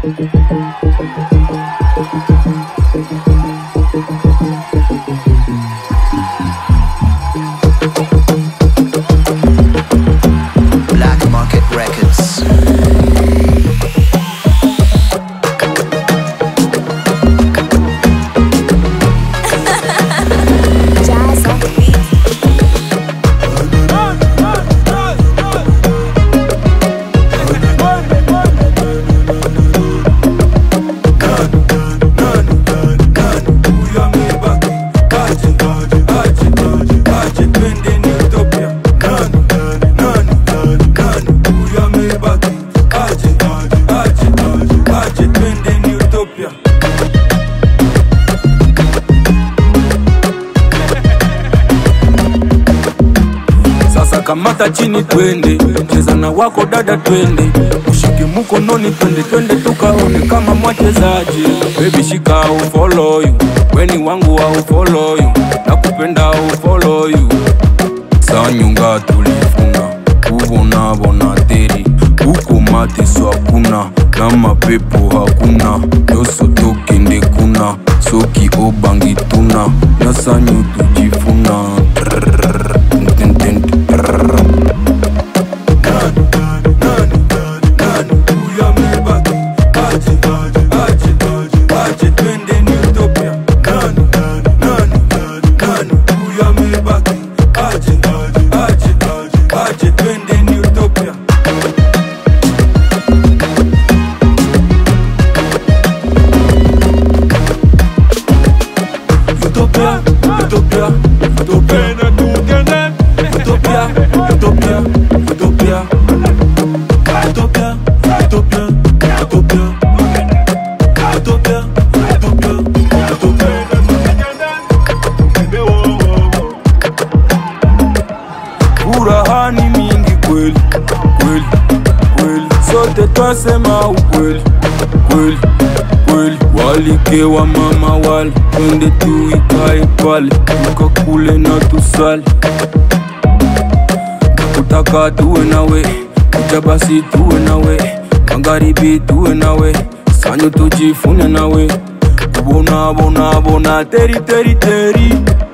Black Market Records. Jazz on the beat. Sasa kamata chini twende, cheza na wako dada twende, ushike mkononi twende twende tukaone kama mwachezaji. Baby shika au follow you, weni wangu au follow you, nakupenda au follow you. Sanyunga tulifuna kubona bona teri huko mateso hakuna na mapepo hakuna yoso tokende kuna soki obangi tuna na sanyu tujifuna Trrrr, tin, tin, tin, trrrr. Utopia, utopia, utopia. Utopia, utopia, utopia. Utopia, utopia, utopia. Utopia, utopia, utopia. Furahani mingi kweli kweli kweli, sote twasema ukweli kweli kweli. Walike wa mama wale, twende tuikae pale, tukakule na tusali kutaka tuwe nawe, kuja basi tuwe nawe, magharibi tuwe nawe, sanyo tujifune nawe, bona bona bona teri teri teri